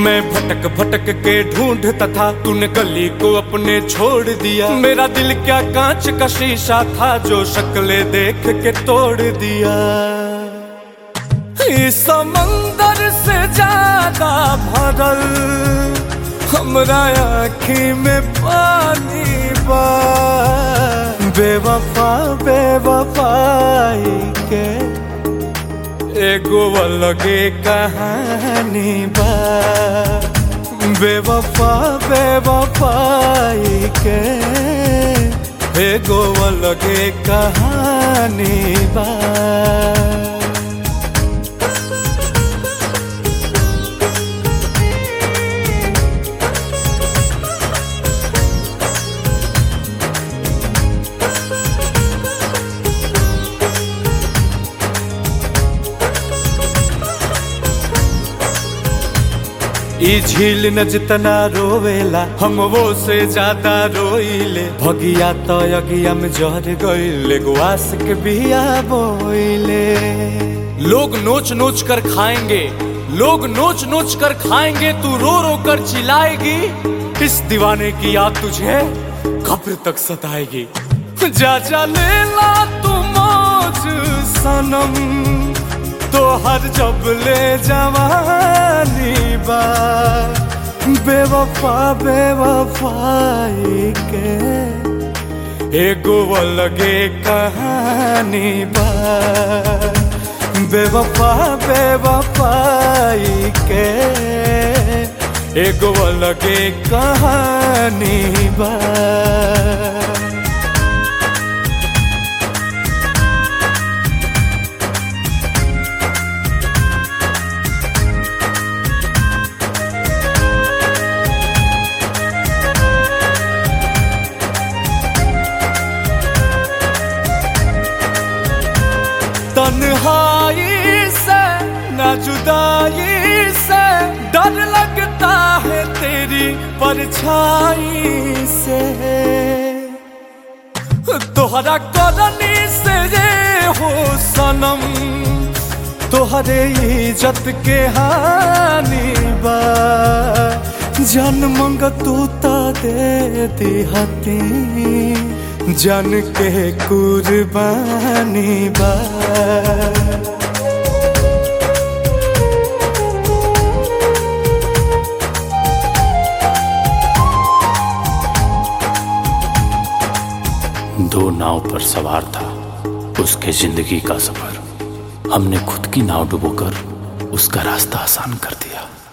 मैं भटक भटक के ढूंढता था तूने गली को अपने छोड़ दिया मेरा दिल क्या कांच का शीशा था जो शक्ले देख के तोड़ दिया इस समंदर से ज्यादा भरल हमरा आँखी में पानी बा बेवफा बेवफाई के एगो अलगे कहानी बा बेवफा बेवफाई के एगो अलगे कहानी बा ई झील न जितना रोवेला हम वो से ज्यादा रोइले भगिया तो अगिया में जहर गइले गुआस के बिया बोइले लोग नोच नोच कर खाएंगे लोग नोच नोच कर खाएंगे तू रो रो कर चिल्लाएगी इस दीवाने की याद तुझे कब्र तक सताएगी जा जा ले ला तू मौज सनम तो हर जब ले जवानी बा बेवफा बेवफाई के एगो अलगे कहानी बा बेवफा बेवफाई के एगो अलगे कहानी बा तन्हाई से न जुदाई से डर लगता है तेरी परछाई से तोहरा करनी से रे हो सनम तोहरे इज्जत के हानि बा जन मंग तू ता दे दिहती जन के कुर्बानी बा दो नाव पर सवार था उसके जिंदगी का सफर हमने खुद की नाव डुबोकर उसका रास्ता आसान कर दिया